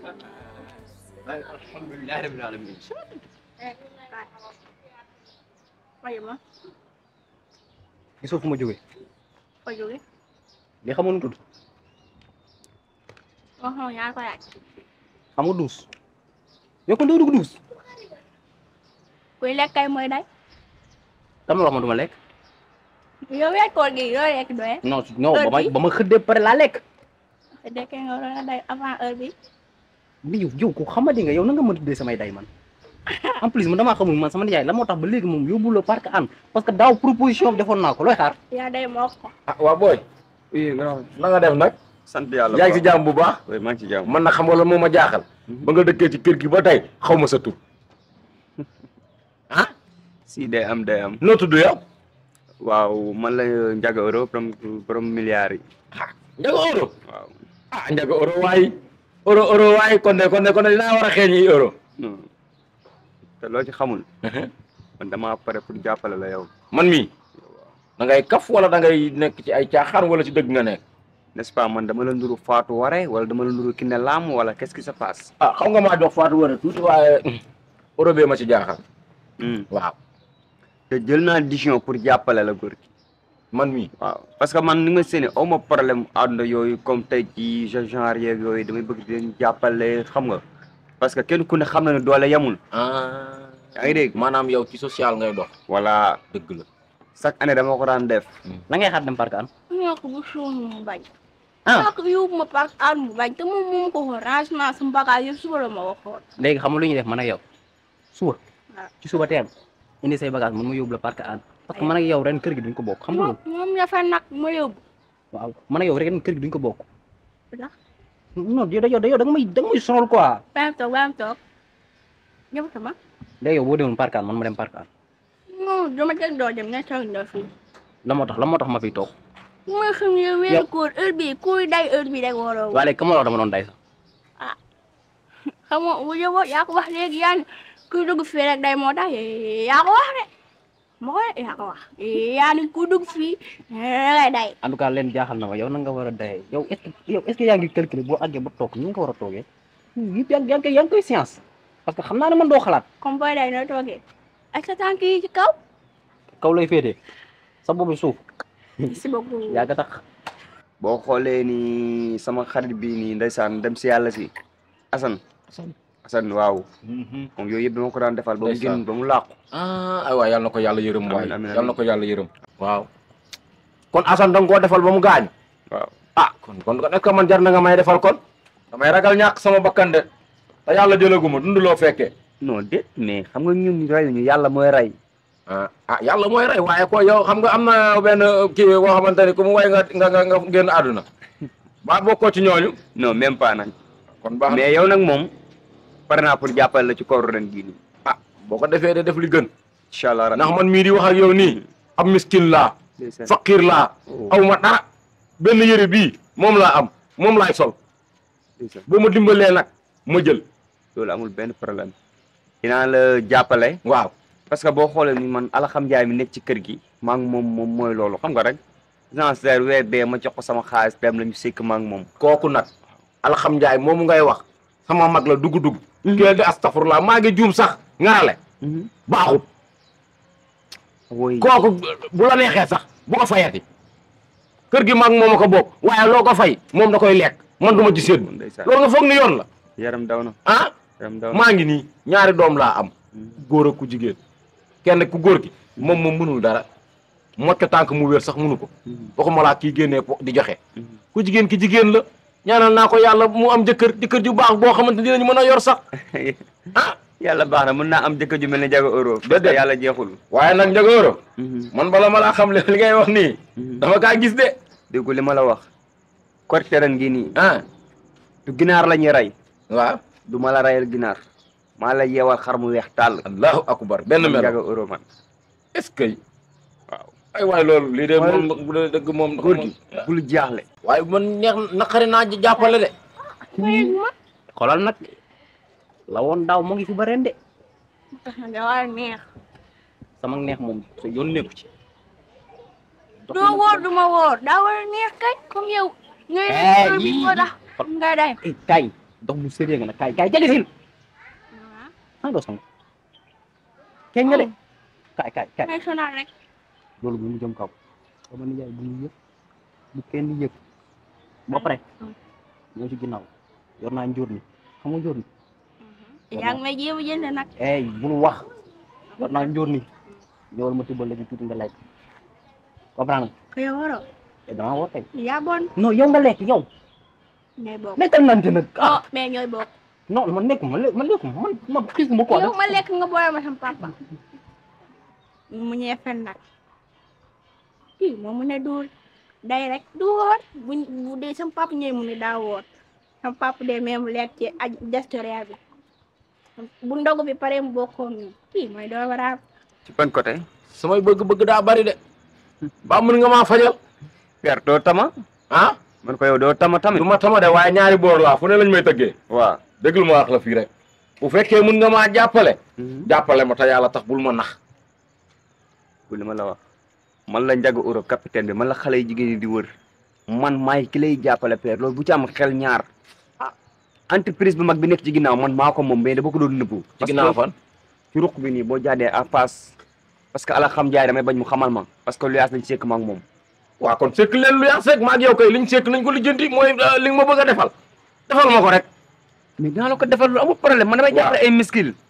alhamdulilah rabbil alamin Ayo ma gisoo fu ma jógee ko jóge li xamoon nu tudd wax nga ñaar ko laaj xam nga duus yow kon doo dugg duus kuy lekk kay mooy day dama wax ma duma lekk yow yaa koor gi loo lekk doye non non ba ma Heure bi? ba ma xëddee pare laa lekk dekkee nga waroon a day avant heure bi bi yow yow ko xamadi nga yow na nga mën a tuddee samay day man en plus man damaa xamul man sama nijaay la moo tax ba léegi moom yóbbu la parc an parce que daaw proposition bi defoon naa ko looy xaar yaa day moo ko ah waa booy oui grand na nga def nag sant yàlla yaa ngi si jàmm bu baax oui maa ngi ci jàmm man nag xam nga la moo ma jaaxal ba nga dëkkee ci kër gi ba tey xaw ma sa tur ah si day am day am noo tudd yow waaw man la Ndiaga Euro borom borom milliards yi Ndiaga euro waaw ah Ndiaga euro waay euro euro waay kon de kon de kon de dinaa war a xeeñ yi euro non te loo ci xamul man damaa pare pour jàppale la yow man mii da ngay kaf wala da ngay nekk ci ay caaxaan wala ci dëgg nga nekk n'est-ce pas man dama la nduru Fatou Waré wala dama la nduru Kiné Lam wala qu'est-ce qui se passe ah xam nga maa jox Fatou Waré tuuti waaye euro bee ma ci jaaxal Hmm. waaw te jël naa décision pour jàppale la góor gi man mii waaw parce que man ni nga séeni aw ma problème àdduna yooyu comme tey ci genre yeeg yooyu damay bëgg di leen jàppale xam nga parce que kenn ku ne xam na ne doole yemul ah yaa ngi dégg maanaam yow ci social ngay dox voilà dëgg la chaque année dama ko daan def la ngay xaar dem parc an ñoo ko bu suun mu bañ ah ñoo ko yóbbu ma parc an mu bañ te moom moom ko xool rangement sama bagage yëpp suba la ma waxoon léegi xam nga lu ñuy def man ak yow suba waaw. ci suba teel indi say bagage man ma yóbbu la parc an parce que man ak yow ren kër gi duñ ko bokk xam nga moom loolu moom dafa nag ma yóbbu waaw man ak yow ren kër gi duñ ko bokk ndax non yow da yow da yow da nga may da nga may sonal quoi baam toog baam toog ñëpp sama léegi yow boo demoon parc an man ma dem parc an non dama teg doo dem ne toog na fii la moo tax la moo tax ma fiy toog mooy xam ne weeru koor heure bi kuy day heure bi rek waroo waaye léegi ka ma la wax dama doon day sax xam nga bu yóbboo yaa ko wax léegi yaa ne kuy dugg fii rek day moo tax yaa ko wax de ma ko yaa ko wax yaa ne kuy dugg fii lay day en tout cas leen jaaxal na ma yow na nga war a dayee yow est ce que yow est ce que yaa ngi calculer boo àggee ba toog ni nga ko war a toogee yëpp yaa ngi yaa ngi koy yaa ngi koy science parce que xam naa ne man doo xalaat comme booy day nooy toogee ak sa tànk yi ci kaw kaw lay féetee sa boobu suuf si beaucoup yaa nga tax boo xoolee ni sama xarit bi nii ndeysaan dem si yàlla si Assane Assane waaw moom yooyu yëpp dama ko daan defal ba mu Ndeysaan. génn ba mu làqu ah ay waay yàlla na ko yàlla yërëm waay Amiin, amiin, yàlla na ko yàlla yërëm waaw kon Assane da nga koo defal ba mu gaañ waaw ah kon kon est-ce que man jar na nga may defal kon damay ragal ñàkk sama bakkan de te yàlla jëlaguma dund loo fekkee non déet mais xam nga ñun reyuñu yàlla mooy rey ah ah yàlla mooy rey waaye ko yow xam nga am na benn kii boo xamante ni ku mu way nga nga nga nga génn àdduna ba bokkoo ci ñooñu non même pas nag kon baax na mais yow nag moom pare naa pour jàppale la ci kooru ren gii nii ah boo ko defee de def li gën incha allah ndax man mii di wax ak yow nii am miskin laa faqir laa aw ma dara benn yëre bii moom laa am moom laay sol boo ma dimbalee nag ma jël loolu amul benn problème dinaa la jàppale waaw parce que boo xoolee ni man alaxam njaay mi nekk ci kër gi maa ngi moom moom mooy loolu xam nga rek genre weer bee ma jox ko sama xaalis dem la ñu sekk maa ngi moom kooku nag alxam njaay moomu ngay wax sama mag la dugg-dugg keel di astafurlaa maa ngi juum sax ngarale baaxut woy kooku bu la neexee sax bu ko fayati kër gi mag moom a ko bokk waaye loo ko fay moom da koy lekk man du ma ci séddu ndeysaan loolu nga foog ni yoon la yaram daw na ah yaram daw na maa ngi nii ñaari doom laa am góor ak ku jigéen kenn ku góor gi moom moom mënul dara mocco tànk mu wér sax mënu ko waxuma laa kii génnee po di joxe ku jigéen ki jigéen la ñaanal naa ko yàlla mu am jëkkër jëkkër ju baax boo xamante dinañu mën a yor sax ah yàlla baax na mën naa am jëkkër ju mel ne jaga euro Déedéet. yàlla jeexul waaye nag njagóoro man bala ma laa xam li li ngay wax nii dama kaa gis de déggu li ma la wax korite ren gii nii ah du ginaar la ñuy rey waaw du ma la reyal ginaar maa la yeewal xar mu weex tàll allahu akbar benn man melo jaga euro man est-ce que waaw ay waay loolu lii de Waaye- moom bu dee dëgg moom góor gi bul jaaxle waaye man neex naqari naa jàppale de xoolal nag la woon daaw mu ngi fi ba ren de tax na da war a neex sama neex moom sa yoon nekku ci doo wóor du ma wóor daa war a neex kañ comme yow ngay Eh, heure bi yii. moo tax nga day eh kay dox mu sérieux nga nag kaay kaay jege sil ah doo sang kenn nga de kaay kaay kaay may sonal rek loolu bu mu jëm kaw sama nijaay bu ñu yëg bu kenn yëg ba pare ñoo ci ginnaaw yor naa njóor ni xam nga njóor ni yaa ngi may jéem a jënd nag ey bul wax yor naa njóor ni ñëwal ma tibbal la ci tuuti nga lekk comprendre nga ko yow waroo te damaa woo tey yaa bon non yow nga lekk yow ngay bokk nekkal nante nag ah oh mais ñooy bokk non man nekk man man lekk man man xiis ma ko yow ma lekk nga boole ma sama papa mu ñee fen nag kii moom mu ne duul day rek du woor bu bu dee sama papa ñëwee mu ne daa woor sama papa dee même lekk ci aj destoria bi bu ndogu bi pare mu bokkoon ñu kii mooy doo waraab ci ban côté samay bëgg-bëgg daa bari de ba mën nga maa fajal père doo tama ah man ko yow doo tama tamit du ma tama de waaye ñaari boor laa fu ne lañ may tëggee waaw déglu ma wax la fii rek bu fekkee mën nga maa jàppale jàppale ma te yàlla tax bul ma nax bu li ma la wax man la njaga Europe capitaine bi man la xale yi jigéen ñi di wër man maay ki lay jàppale père loolu bu ci am xel ñaar ah entreprise bu mag bi nekk ci ginnaaw man maa ko moom mais dama ko doon nëbbu ci ginnaaw fan ci ruq bi nii boo jaadee à passe parce que ala xam jaay damay bañ mu xamal ma parce que lu yaas nañ sekk ma ak moom waaw kon sekk leen lu yaa sekk maa ak yow kay liñ sekk nañ ko lijjanti mooy li nga ma bëgg a defal defal ma ko rek mais dinaa la ko defal lu amul problème man damay Waaw. jàppale ay miskil